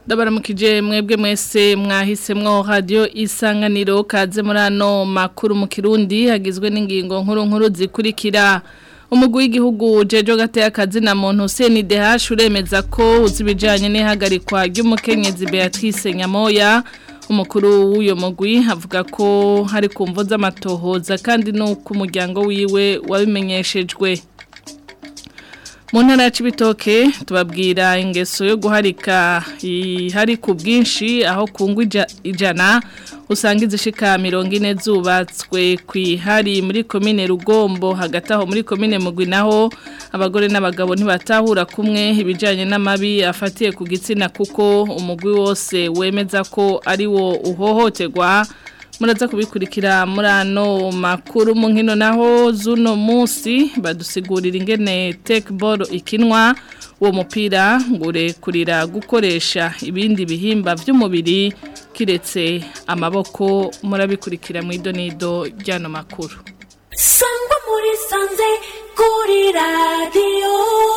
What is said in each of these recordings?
ndabaramukije mwebwe mwese mwahisemwo radio isanganiro kaze muri ano makuru mu kirundi hagizwe n'ingingo nkuru nkuru zikurikira umugwi w'igihugu jejo gateye akazi na muntu Hussein Dehash uremeza ko uzibijanye n'ihagarikwa ry'umukenyezi Beatrice Nyamoya umukuru w'uyo mugwi avuga ko hari kumvo z'amatohoza kandi nuko umuryango wiwe wabimenyeshejwe mu ntara ya Cibitoke tubabwira ingeso yo guharika ihari ku bwinshi aho kungwa ijana usanga izishika mirongo ine zubatswe ku ihari muri komine rugombo hagati aho muri komine mugwi naho abagore n'abagabo ntibatahura kumwe ibijyanye n'amabi afatiye ku gitsina kuko umugwi wose wemeza ko ari wo uhohoterwa muraza kubikurikira muri ano makuru mu nkino naho z'uno munsi badusigurira ingene tekiboro ikinwa uwo mupira ngo urekurira gukoresha ibindi bihimba by'umubiri kiretse amaboko murabikurikira mu idonido ry'ano makuru sangwa muri sanze kuri radiyo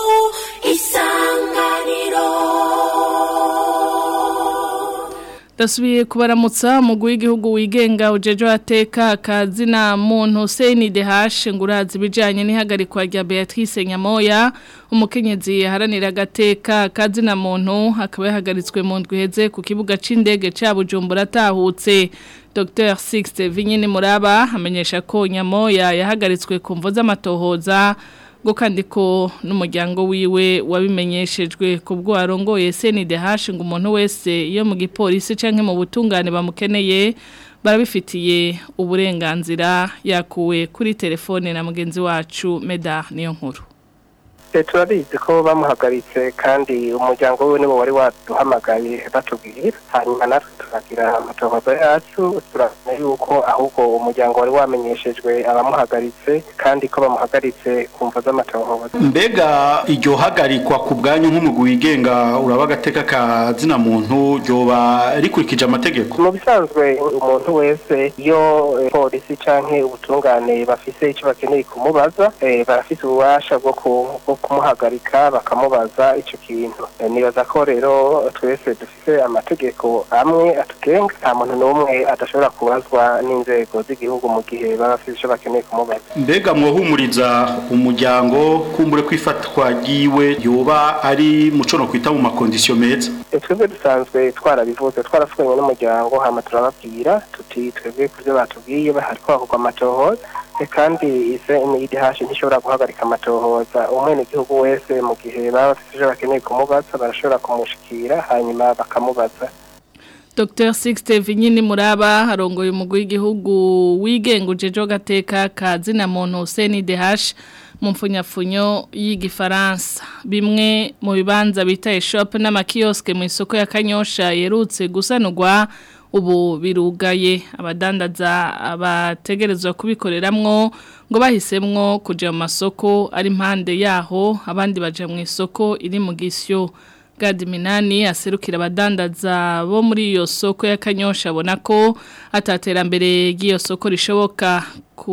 isanganiro Dasubiye kubaramutsa umugwi w'igihugu wigenga ujejo ateka akazi na muntu Hussein Dehash ngurazi bijanye n'ihagarikwa rya Beatrice Nyamoya umukenyezi yaharanira agateka akazi na muntu akaba yahagaritswe mu ndwi heze ku kibuga c'indege ca Bujumbura atahutse Dr Sixte Vinyini Muraba amenyesha ko Nyamoya yahagaritswe ku mvo z'amatohoza ngo kandi ko n'umuryango wiwe wabimenyeshejwe ku bwo arongoye CNDH ngo umuntu wese iyo mu gipolisi canke mu butungane bamukeneye barabifitiye uburenganzira yakuwe kuri telefone na mugenzi wacu Meda niyo nkuru turabizi ko bamuhagaritse kandi umuryango we nibo wari waduhamagaye batubwira hanyuma natwe turagira amatohoza yacu turamenya yuko ahubwo umuryango wari wamenyeshejwe abamuhagaritse kandi ko bamuhagaritse ku mvo z'amatohoza mbega iryo hagarikwa ku bwanyu nk'umugwi wigenga uraba agateka ka zina muntu ryoba rikurikije amategeko mu bisanzwe umuntu wese iyo polisi canke ubutungane bafise icyo bakeneye kumubaza barafise ububasha bwo kumuhagarika bakamubaza icyo kintu nibaza ko rero twese dufite amategeko amwe atugenga nta muntu n'umwe adashobora kubazwa n'inzego z'igihugu mu gihe baba bafite icyo bakeneye kumubaza mbega mwohumuriza umuryango kumbure kwifatwa ryiwe yoba ari muco no kwita mu makondisiyo meza twebwe dusanzwe twarabivuze twarasukanye n'umuryango hama turababwira tuti twebwe ku byo batubwiye hariko hakorwa amatohoza kandi ise imidihashi ntishobora guhagarika amatohoza umwenegihugu wese mu gihe baba bafite ivyo bakeneye kumubaza barashobora kumushikira hanyuma bakamubaza Dr Sixte Vinyini Muraba harongoye umugwi w'igihugu wigenga ujejo gateka kazi na muntu Hussein Dehash mu mfunyafunyo y'igifaransa bimwe mu bibanza bita shop n'amakioske mu isoko ya Kanyosha yerutse gusanurwa ubu birugaye abadandaza abategerezwa kubikoreramwo ngo bahisemwo kuja mu masoko ari impande yaho abandi baja mu isoko iri mu gisyo Gadi Minani aserukira abadandaza bo muri iyo soko ya Kanyosha abona ko ataterambere ry'iyo soko rishoboka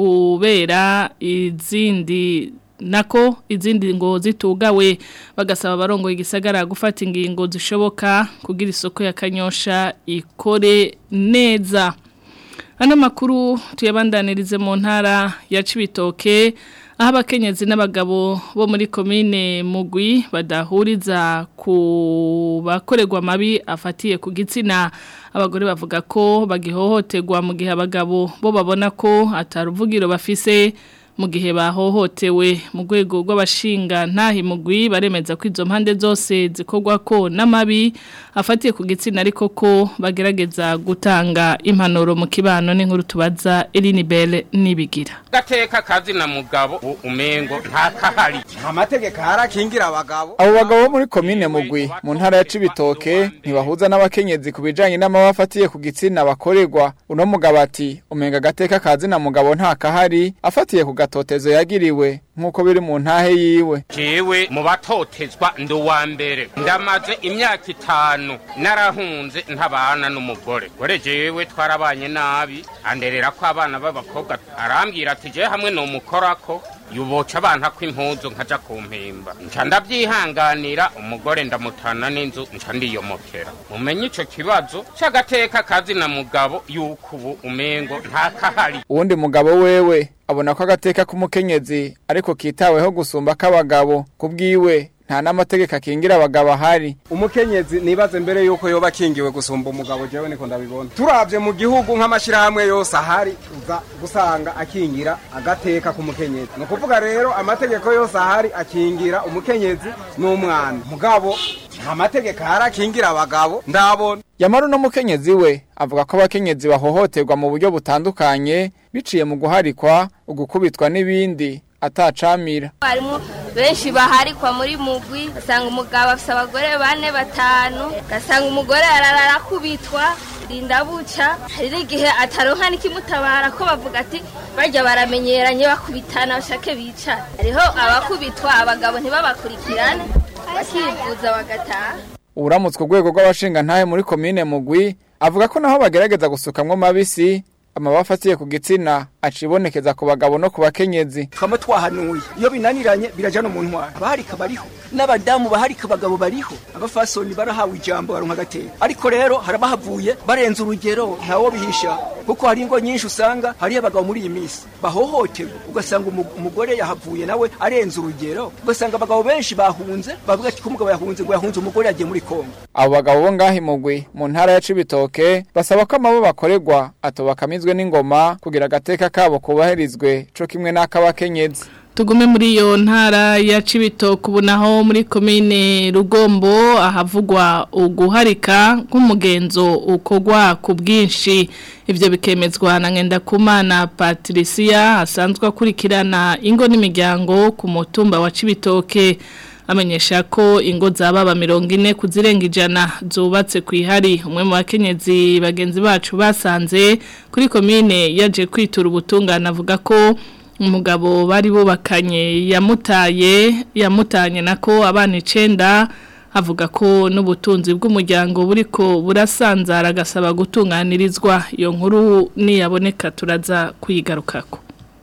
kubera izindi nako izindi ngo zitugawe bagasaba abarongo igisagara gufata ingingo zishoboka kugira isoko ya Kanyosha ikore neza Ano makuru tuyabandanirize mu ntara ya Cibitoke aho abakenyezi n'abagabo bo muri komine mugwi badahuriza ku bakorerwa amabi afatiye ku gitsina abagore bavuga ko bagihohoterwa mu gihe abagabo bo babona ko ataruvugiro bafise mu gihe bahohotewe mu rwego rw'abashinga ntahi mugwi baremeza ko izo mpande zose zikorwa ko n'amabi afatiye ku gitsina ariko ko bagerageza gutanga impanuro mu kibano n'inkuru tubaza Eline Belle nibigira gateka kazi na mugabo umengo nta kahari amategeko harakingira abagabo abo bagabo bo muri komine mugwi mu ntara ya Cibitoke ntibahuza n'abakenyezi ku bijanye n'amabafatiye ku gitsina bakorerwa uno mugabo ati umenga gateka kazi na mugabo nta kahari afatiye ku gatotezo yagiriwe nk'uko biri mu ntahe yiwe jewe mu batotezwa ndi uwa mbere ndamaze imyaka itanu narahunze ntabana n'umugore gore jewe twarabanye nabi anderera ko abana b'abakobwa arambwira ati jewe hamwe nomukorako yuboca abana ko impuzu nkaja kumpimba nca ndavyihanganira umugore ndamutana n'inzu nca ndiyomokera mumenye ico kibazo c'agateka kazi na mugabo yuko ubu umengo ntakahari uwundi mugabo wewe abona ko agateka k'umukenyezi ariko kitaweho gusumba k'abagabo kubwiwe nta n'amategeko akingira abagabo ahari umukenyezi nibaze mbere yuko yoba akingiwe gusumba umugabo jewe niko ndabibona turavye mu gihugu nk'amashirahamwe yose ahari uza gusanga akingira agateka k'umukenyezi ni ukuvuga rero amategeko yose ahari akingira umukenyezi n'umwana mugabo nta mategeko ahari akingira abagabo ndabona yamara uno mukenyezi we avuga ko abakenyezi bahohoterwa mu buryo butandukanye biciye mu guharikwa ugukubitwa n'ibindi atacamira harimo benshi baharikwa muri mugwi ugasanga umugabo afite abagore bane batanu ugasanga umugore ararara akubitwa rinda buca hari n'igihe ataronka n'ikimutabara ko bavuga ati barya baramenyeranye bakubitana bashake bicara hariho abakubitwa abagabo ntibabakurikirane bakivuza bagataha uramutswe urwego rw'abashinga ntahe muri komine mugwi avuga ko naho bagerageza gusukamwo mabisi amabafa atiye ku gitsina acibonekeza ku bagabo no ku bakenyezi twama twahanuye iyo binaniranye biraja no mu ntwara abaharika bariho n'abadamu baharika abagabo bariho abafasoni barahawe ijambo baronka agateka ariko rero harabahavuye barenze urugero ntawo bihisha kuko hari ingo nyinshi usanga hariyo abagabo muri iyi minsi bahohoterwa ugasanga umu- umugore yahavuye nawe arenze urugero ugasanga abagabo benshi bahunze bavuga ati ko umugabo yahunze ngo yahunze umugore yagiye muri kongo abo bagabo bo ngaho imugwi mu ntara ya cibitoke basaba ko amabo bakorerwa atobakamizwe n'ingoma kugira agateka kabo kubahirizwe co kimwe n'ak'abakenyezi Tugume muri iyo ntara ya Cibitoke ubu naho muri komine Rugombo ahavugwa uguharika nk'umugenzo ukogwa ku bwinshi ivyo bikemezwa na Ngendakumana Patricia asanzwe akurikirana ingo n'imiryango ku mutumba wa Cibitoke amenyesha ko ingo zababa mirongo ine kuzirenga ijana zubatse ku ihari umwe mu bakenyezi bagenzi bacu basanze kuri komine yaje kwitura ubutungane avuga ko umugabo bari bubakanye yamutaye yamutanye nako abana icenda avuga ko n'ubutunzi bw'umuryango buriko burasanzara agasaba gutunganirizwa iyo nkuru niyaboneka turaza kuyigarukako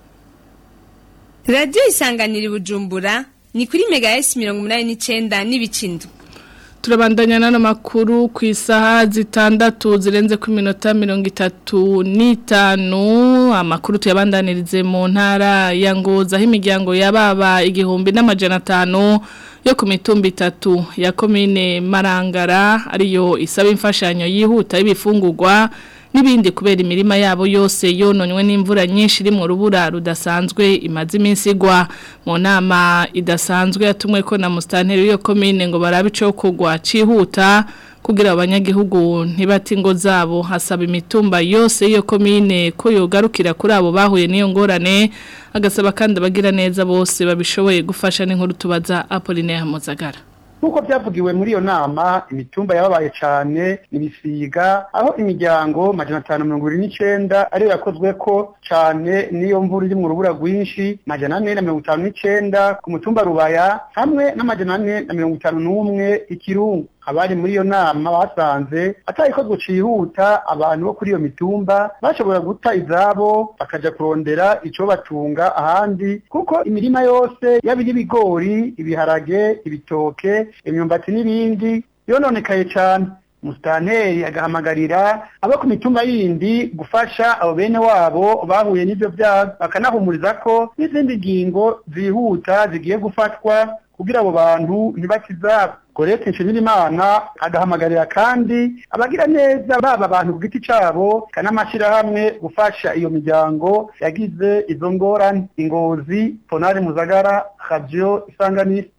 radiyo isanganira i bujumbura ni kuri mega esi mirongo umunani n'icyenda n'ibicindu turabandanya n'ano makuru ku isaha zitandatu zirenze ku minota mirongo itatu n'itanu amakuru tuyabandanirize mu ntara ya ngoza aho imiryango yababa igihumbi n'amajana atanu yo ku mitumba itatu ya komine marangara ariyo isaba imfashanyo yihuta y'ibifungurwa n'ibindi kubera imirima yabo yose yononywe n'imvura nyinshi iri mu rubura rudasanzwe imaze iminsi igwa mu nama idasanzwe yatumwe ko na musitanteri w'iyo komine ngo barabe icyo kugwa cyihuta kugira abanyagihugu ntibate ingo zabo hasaba imitumba yose y'iyo komine ko yogarukira kuri abo bahuye n'iyo ngorane agasaba kandi abagira neza bose babishoboye gufasha n'inkuru tubaza Apollinaire Muzagara nk'uko byavugiwe muri iyo nama imitumba yababaye cyane ibisiga aho imiryango majana atanu mirongo irindwi n'icyenda ariyo yakozwe ko cyane n'iyo mvura iri mu rubura rwinshi majana ane na mirongo itanu n'icyenda ku mutumba rubaya hamwe n'amajana ane na mirongo itanu n'umwe ikirungu abari muri iyo nama basanze atayikozwe cihuta abantu bo kuri iyo mitumba bashobora guta izabo bakaja kurondera ico batunga ahandi kuko imirima yose yaba iy'ibigori ibiharage ibitoke imyumbati n'ibindi yononekaye cane musitanteri agahamagarira abo ku mitumba yindi gufasha abo bene wabo bahuye n'ivyo vyago bakanahumuriza ko n'izindi ngingo zihuta zigiye gufatwa kugira abo bantu ntibakizabo Gorete Nshimirimana agahamagarira kandi abagira neza baba abantu ku giti cabo kanamashirahamwe gufasha iyo miryango yagize izo ngorane ingozi Ponari Muzagara Radio Isanganiro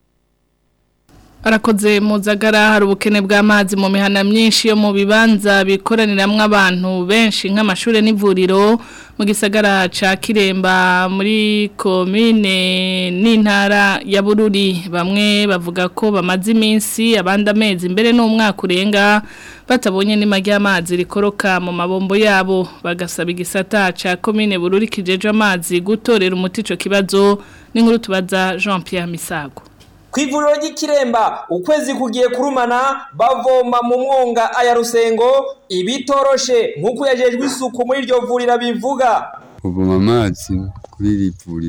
Arakoze muzagara hari ubukene bw'amazi mu mihana myinshi yo mu bibanza bikoraniramwo abantu benshi nk'amashure n'ivuriro mu gisagara ca Kiremba muri komine n'intara ya Bururi bamwe bavuga ko bamaze iminsi abandi amezi imbere n'umwaka urenga batabonye n'ima ry'amazi rikoroka mu mabombo yabo bagasaba igisata ca komine Bururi kijeje amazi gutorera umuti ico kibazo n'inkuru tubaza Jean Pierre Misago kw'ivuriro ry'ikiremba ukwezi kugiye kurumana bavoma mu mwonga aya rusengo ibitoroshe nk'uko yajejwe isuku muri iryo vuriro bivuga kuvoma amazi kuri iri vuriro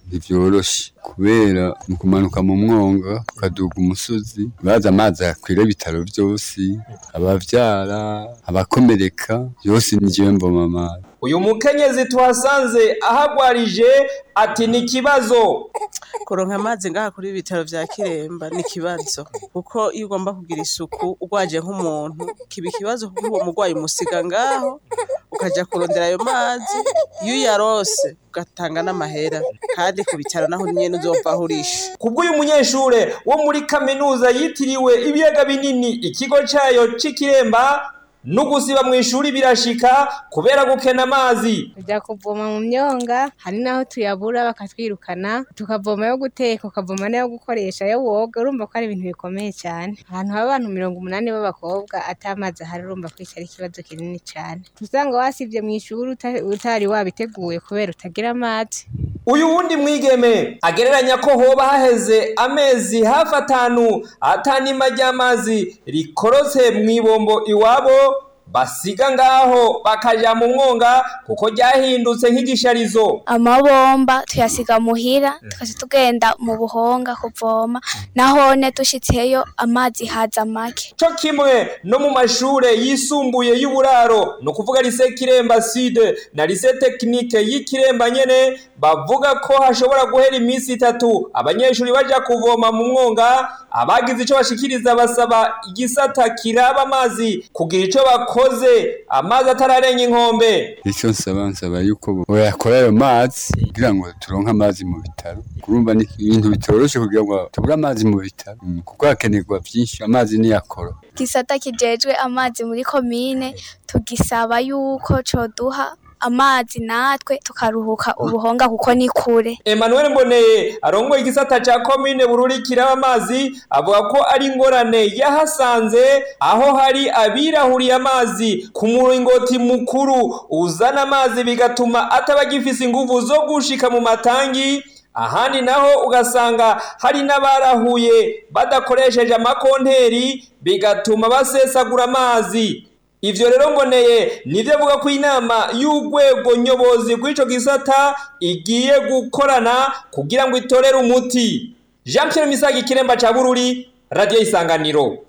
ntivyoroshe kubera mu kumanuka mu mwonga ukaduga umusozi baza amazi akwira ibitaro vyose abavyara abakomereka yose ni jewe mboma amazi uyu mukenyezi tuhasanze ahagwarije ati ni ikibazo kuronka amazi ngaha kuri ibitaro vya kiremba ni ikibazo kuko iyo ugomba kugira isuku urwaje nk'umuntu kiba ikibazo kuko uwo murwayi umusiga ngaho ukaja kurondera ayo mazi iyo uyarose ugatanga n'amahera kandi ku bitaro naho nyene uzova aho urishe kubw'uyu munyeshure wo muri kaminuza yitiriwe ibiyaga binini ikigo cayo c'ikiremba nugusiba mu ishuri birashika kubera gukena amazi tujya kuvoma mu myonga hari n'aho tuyabura bakatwirukana tukavoma yo guteka ukavoma n'ayo gukoresha yo woga urumva ko ari ibintu bikomeye cyane ahantu haba abantu mirongo umunani b'abakobwa ata mazi ahari urumva ko iki ari ikibazo kinini cyane usanga wasibye mu ishuri uta- utari wabiteguye kubera utagira amazi uyu wundi mwigeme agereranya ko hoba haheze amezi hafi atanu atanima ry'amazi rikorotse mu ibombo iwabo basiga ngaho bakaja mu mwonga kuko ryahindutse nk'igisharizo amabomba tuyasiga muhira tukaza tugenda mu buhonga kuvoma nahone dushitseyo amazi haza make co kimwe no mu mashure yisumbuye y'uburaro ni ukuvuga lise kiremba side na lise tekinike y'ikiremba nyene bavuga ko hashobora guhera iminsi itatu abanyeshuri baja kuvoma mu mwonga abagize ico bashikiriza basaba igisata kiraba amazi kugira ico bakoze amazi atararenga inkombe icyo nsaba nsaba yuko boyakora ayo mazi kugira ngo turonke amazi mu bitaro kurumva ni ibintu bitoroshe kugira ngo tubure amazi mu bitaro Mm, kuko hakenerwa byinshi amazi niyakora gisata kijejwe amazi muri komine tugisaba yuko coduha amazi natwe tukaruhuka ubuhonga kuko ni kure Emmanuel Mboneye arongoye igisata ca komine Bururi kiraba amazi avuga ko ari ingorane yahasanze aho hari abirahuriye amazi ku muringoti mukuru uzana amazi bigatuma ataba agifise inguvu zo gushika mu matangi ahandi naho ugasanga hari n'abarahuye badakoresheje amakonteri bigatuma basesagura amazi ivyo rero mboneye nivyo avuga ko inama y'urwego nyobozi rw'ico gisata igiye gukorana kugira ngo itorere umuti jean pierre misagi kiremba ca bururi radiyo isanganiro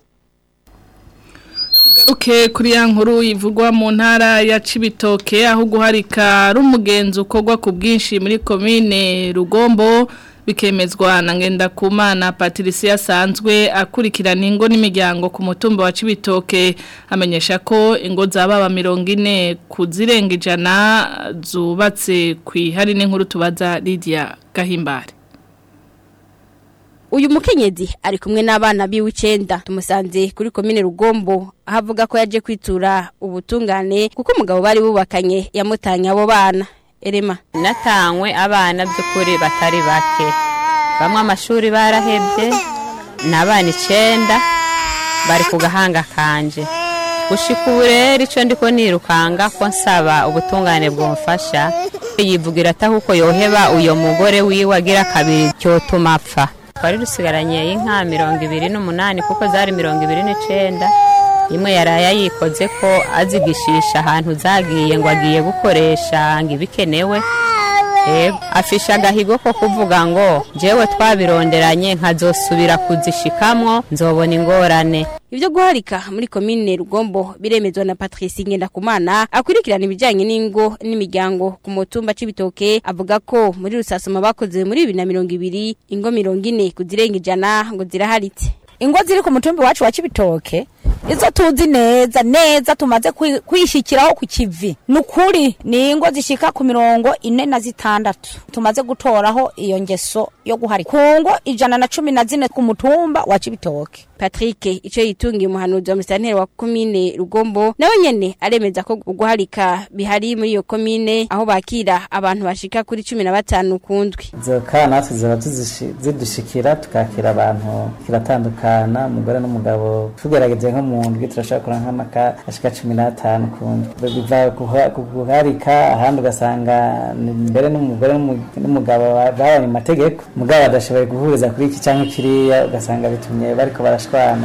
Garuke kuri ya nkuru ivugwa mu ntara ya Cibitoke aho guharika rumugenzo ukorwa ku bwinshi muri komine Rugombo bikemezwa na Ngendakumana Patricia asanzwe akurikirana ingo n'imiryango ku mutumba wa Cibitoke amenyesha ko ingo zababa mirongo ine kuzirenga ijana zubatse kwihari n'inkuru tubaza Lydia Gahimbare Uyu mukenyezi ari kumwe n'abana biwe icenda tumusanze kuri komine Rugombo aho avuga ko yaje kwitura ubutungane kuko umugabo bari bubakanye yamutanye abo bana Erema natanywe abana by'ukuri batari bake bamwe amashuri barahebye ni abana icenda bari ku gahanga kanje gushika ubu rero icyo ndiko nirukanga ko nsaba ubutungane bwumfasha yivugira atahuko yoheba uyo mugore wiwe agira kabiri cyotuma apfa twari dusigaranye inka mirongo ibiri n'umunani kuko zari mirongo ibiri n'icenda imwe yaraye yayikoze ko azigishisha ahantu zagiye ngo agiye gukoresha ngo ibikenewe Yego, afisha agahigo ko kuvuga ngo jewe twabironderanye nkazosubira kuzishikamwo nzobona ingorane Ibyo guharika muri komine Rugombo biremezwa na Patrice Ngendakumana akurikirana ibijyanye n'ingo n'imiryango ku mutumba c'ibitoke avuga ko muri rusasuma bakoze muri 2020 ingo 40 kuzirenga ijana ngo ziraharitse ingo ziri ku mutumbi wacu wa Cibitoke izo tuzi neza neza tumaze kwi- kwishikiraho ku kivi nukuri ni ingo zishika ku mirongo ine na zitandatu tumaze gutoraho iyo ngeso yo guharika ku ngo ijana na cumi na zine ku mutumba wa Cibitoke Patrick ico yitungiye umuhanuzi wa musitanteri wa komine Rugombo nawe nyene aremeza ko guharika bihari muri iyo komine aho bakira abantu bashika kuri 15 kundwi izo kana natwe ziba tuzishi- zidushikira tukakira abantu kiratandukana umugore n'umugabo tugerageze nko mu ndwi turashobora kuronka nk'amaka ashika cumi n'atanu ku ndwi biva guha- ku guharika ahandi ugasanga ni mbere n'umugore n'umu- n'umugabo ba- babanye mu mategeko mugabo badashoboye guhuriza kuri iki cyangwa kiriya ugasanga bitumye bariko barashwana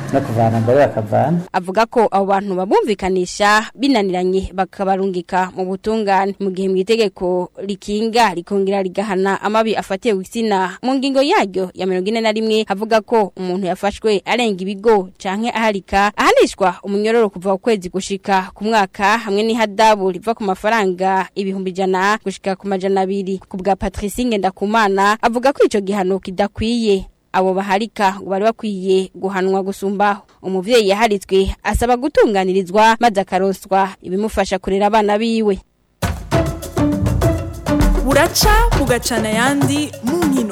no kuvana mbere bakavana avuga ko abo bantu babumvikanisha binaniranye bakabarungika mu butungane mu gihe mu itegeko rikinga rikongera rigahana amabi afatiye gitsina mu ngingo yaryo ya mirongo ine na rimwe havuga ko umuntu yafashwe arenga ibigo canke aharika ahanishwa umunyororo kuva ku kwezi gushika ku mwaka hamwe n'ihadabu riva ku mafaranga ibihumbi ijana gushika ku majana abiri ku bwa Patricie Ngendakumana avuga ko ico gihano kidakwiye abo baharika ngo bari bakwiye guhanwa gusumbaho umuvyeyi yaharitswe asaba gutunganirizwa maze akaroswa ibimufasha kurera abana biwe buraca bugacana ayandi mu nkino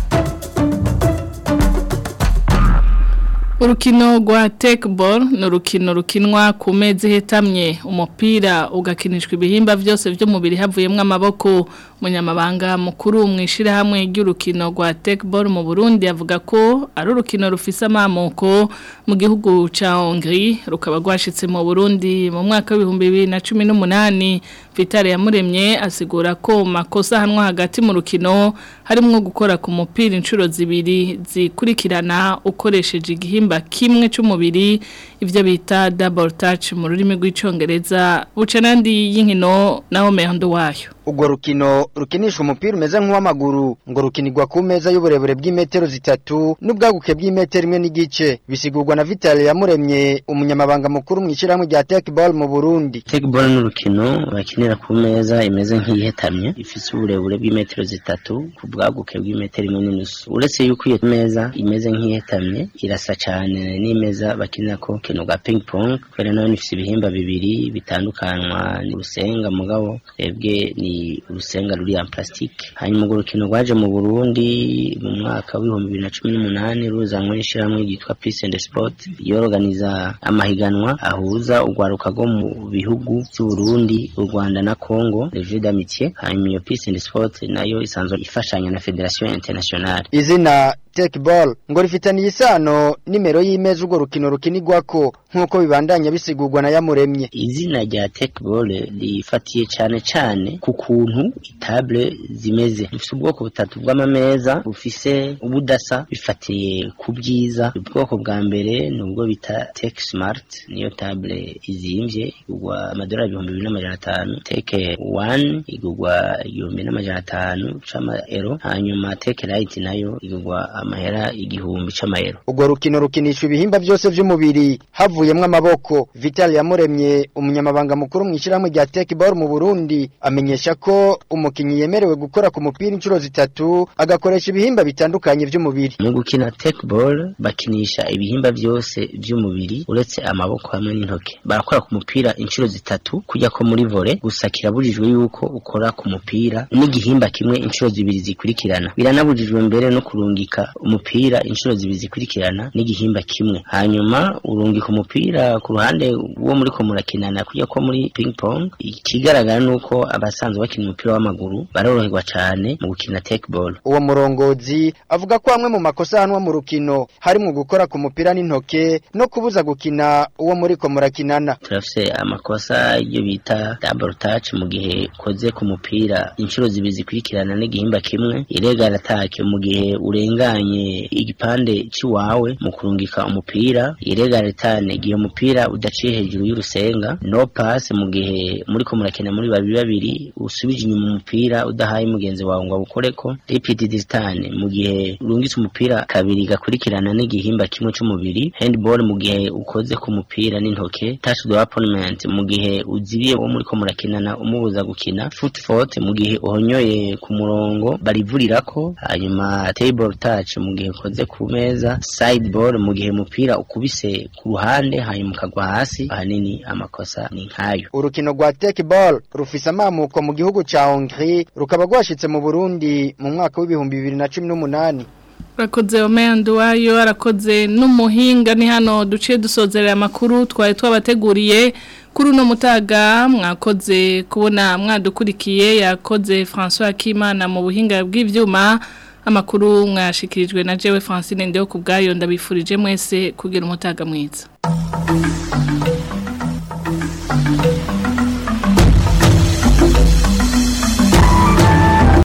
Urukino rwa tekeboro ni urukino rukinwa ku meza ihetamye umupira ugakinishwa ibihimba byose by'umubiri havuyemo amaboko umunyamabanga mukuru mu ishyirahamwe ry'urukino rwa tekeboro mu burundi avuga ko ari urukino rufise amamoko mu gihugu cya hongiri rukaba rwashyitse mu burundi mu mwaka w'ibihumbi bibiri na cumi n'umunani vitale yamuremye asigura ko makosa ahanwa hagati mu rukino harimo gukora ku mupira inshuro zibiri zikurikirana ukoresheje igihimba kimwe cy'umubiri ibyo bita double touch mu rurimi rw'icyongereza buca n'andi y'inkino naho mehando wayo urwo rukino rukinisha umupira umeze nk'uw'amaguru ngo rukinirwa ku meza y'uburebure bw'imetero zitatu n'ubwaguke bw'imetero imwe n'igice bisigurwa na vitale yamuremye umunyamabanga mukuru mu ishyirahamwe rya tekeball mu burundi tekeball ni urukino bakinira ku meza imeze nk'iyihetamye ifite uburebure bw'imetero zitatu ku bwaguke bw'imetero imwe n'inusu uretse yuko iyo meza imeze nk'iyihetamye irasa cyane n'imeza bakinira ko urukino rwa ping pong kubera nayo ifite ibihimba bibiri bitandukanywa n'urusenga mugabo twebwe ni urusenga ruri ya plastique hanyuma urwo rukino rwaje mu Burundi mu mwaka w'ibihumbi bibiri na cumi n'umunani ruzanwe n'ishyirahamwe ryitwa Peace and Sport yorganiza amahiganwa ahuza urwaruka rwo mu bihugu by'u Burundi u Rwanda na Congo le jeu d'amitié hanyuma iyo Peace and Sport nayo isanzwe ifashanya na Federation Internationale izina tekeball ngo rifitaniye isano nimero y'imeza urwo rukino rukinirwako nk'uko bibandanya bisigurwa na yamuremye izina rya tekeball rifatiye cyane cyane ku kuntu itable zimeze dufite ubwoko butatu bw'amameza bufise ubudasa bifatiye ku bwiza ubwoko bwa mbere ni ubwo bita tek smart niyo table izimvye igurwa amadolari ibihumbi bibiri n'amajana atanu teke one igurwa igihumbi n'amajana atanu c'amaero hanyuma teke light nayo igurwa amahera igihumbi c'amayero urwo rukino rukinishwa ibihimba byose by'umubiri havuyemwo amaboko vital yamuremye umunyamabanga mukuru mu ishyirahamwe rya tekeball mu burundi amenyesha ko umukinnyi yemerewe gukora ku mupira inshuro zitatu agakoresha ibihimba bitandukanye by'umubiri mu gukina tekeball bakinisha ibihimba byose by'umubiri uretse amaboko hamwe n'intoke barakora ku mupira inshuro zitatu kujya ko muri vore gusa kirabujijwe yuko ukora ku mupira n'igihimba kimwe inshuro zibiri zikurikirana biranabujijwe mbere no kurungika umupira inshuro zibiri zikurikirana n'igihimba kimwe hanyuma urungika umupira ku ruhande wo muri ko murakinana kujya ko muri ping pong ikigaragara nuko abasanzwe bakina umupira w'amaguru baroroherwa cyane mu gukina tekeball uwo murongozi avuga ko amwe mu makosa ahanwa mu rukino harimo gukora ku mupira n'intoke no kubuza gukina uwo muri ko murakinana turafise amakosa iyo bita double touch mu gihe ukoze ku mupira inshuro zibiri zikurikirana n'igihimba kimwe iregara atake mu gihe urenganye igipande cy'iwawe mu kurungika umupira iregara etane igihe umupira udaciye hejuru y'urusenga no pass mu gihe muri ko murakina muri babiri babiri usubije inyuma umupira udahaye mugenzi wawe ngo awukoreko repeat this time mu gihe urungitse umupira kabiri gakurikirana n'igihimba kimwe cy'umubiri handball mu gihe ukoze ku mupira n'intoke touch the opponent mu gihe uzibiye wo muri ko murakinana umubuza gukina foot fault mu gihe uhonyoye ku murongo barivurirako hanyuma table touch mu gihe ukoze ku meza side ball mu gihe umupira ukubise ku ruhande hanyuma ukagwa hasi ahanini amakosa ni nkayo urukino rwa tekeball rufise amamuko mu gihugu ca Hongrie rukaba rwashitse mu Burundi mu mwaka w'ibihumbi bibiri na cumi n'umunani Rakoze omeyandu wayo arakoze n'umuhinga ni hano duciye dusozerera amakuru twari twabateguriye kuri uno mutaga mwakoze kubona mwadukurikiye yakoze François Akimana mu buhinga bw'ivyuma amakuru mwashikirijwe na jewe Francine Ndeo kubgayo ndabifurije mwese kugira umutaga mwiza